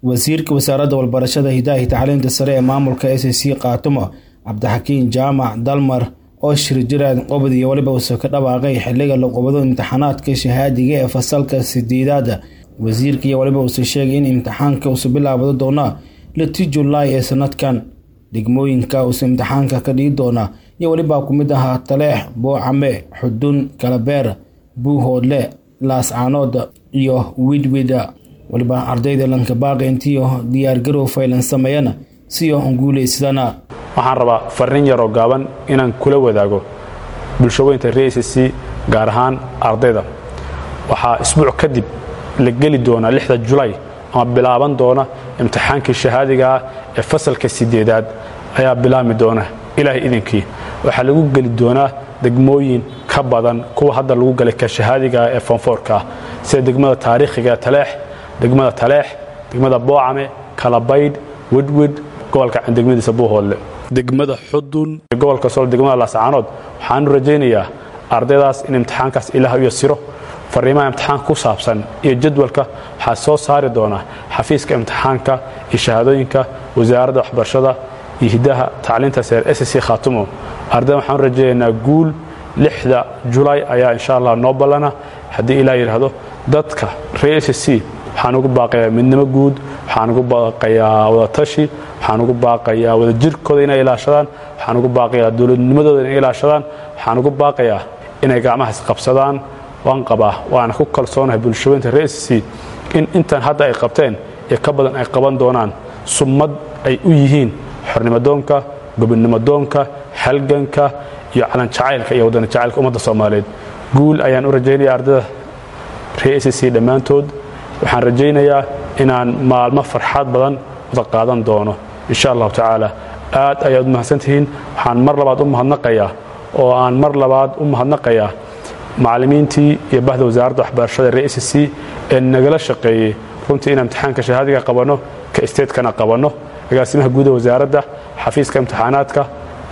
wasiirka wasaaradda walbarashada hidaha iyo tacliinta sare ee maamulka s c kaatumo cabdixakiin jaamac dalmar oo shir jiraan qobod iyo weliba uuse ka dhawaaqay xiliga la qobado imtixaanaadka shahaadiga ee fasalka sideedaada wasiirka iyo weliba uuse sheegay in imtixaanka uuse bilaabado doona liti julaay ee sanadkan degmooyinka uuse imtixaanka ka dhigi doona iyo welibaa ku mid ahaa taleex boocame xudun kalabeer buuhoodle laascaanood iyo widwida weliba ardayda lankabaaqi intiio diyaargarow faylan sameeyana si oo guulaysadana waxaan rabaa farriin yaroo gaaban inaan kula wadaago bulshaweynta rcc gaar ahaan ardayda waxaa isbuuc kadib la geli doonaa lixda julay ama bilaaban doona imtixaankii shahaadiga ah ee fasalka sideedaad ayaa bilaabmi doona ilaahay idinkii waxaa lagu geli doonaa degmooyin ka badan kuwa hadda lagu galay ka shahaadiga ah ee foonfoorka ah sida degmada taariikhiga taleex degmada taleex degmada boocame kalabaydh wedwed gobolka degmadiisa buuhoodle degmada xudun gobolka sol degmada laascaanood waxaanu rajaynayaa ardaydaas in imtixaankaas ilaah u yasiro fariimaha imtixaanka ku saabsan iyo jadwalka waxaa soo saari doona xafiiska imtixaanka iyo shahaadooyinka wasaaradda waxbarashada iyo hidaha tacliinta seer s c khaatumo ardayda waxaanu rajaynaynaa guul lixda julaay ayaa insha allah noo ballana haddii ilaa yidhaahdo dadka reer s c waxaan ugu baaqayaa midnimo guud waxaan ugu baaqayaa wadatashi waxaan ugu baaqayaa wadajirkooda inay ilaashadaan waxaan ugu baaqayaa dowladnimadooda inay ilaashadaan waxaan ugu baaqayaa inay gacmahaas qabsadaan waan qabaa waana ku kalsoonahay bulshaweynta reer s c in intan hadda ay qabteen iyo ka badan ay qaban doonaan summad ay u yihiin xornimadoonka gobonnimodoonka halganka iyo calan jacaylka iyo wadana jacaylka ummadda soomaaliyeed guul ayaan u rajaynaya ardayda reer s c dhammaantood waxaan rajaynayaa inaan maalmo farxad badan wada qaadan doono insha allahu tacaala aad ayaad u mahadsantihiin waxaan mar labaad u mahadnaqayaa oo aan mar labaad u mahadnaqayaa macallimiintii iyo bahda wasaaradda waxbarashada reer s c ee nagala shaqeeyey runtii inaan imtixaanka shahaadiga qabanno ka isteedkana qabanno agaasimaha guuda wasaaradda xafiiska imtixaanaadka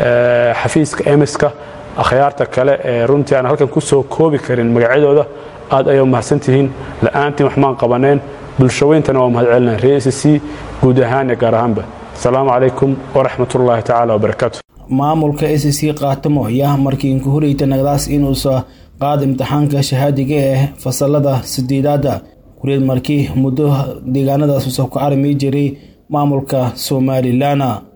xafiiska emiska akhyaarta kale ee runtii aan halkan ku soo koobi karin magacyadooda aad ayaa u mahadsantihiin la'aantiin waxmaan qabaneen bulshaweyntana waa mahad celinaa reer s c guud ahaan iyo gaar ahaanba asalaamu calaykum waraxmat ullaahi tacaala wabarakaatu maamulka s c kaatamo ayaa markii inku horeyta nagdaas inuusa qaada imtixaanka shahaadiga ee fasalada sideedaada kureed markii muddo deegaanadaas usa ku arimi jiray maamulka somalilan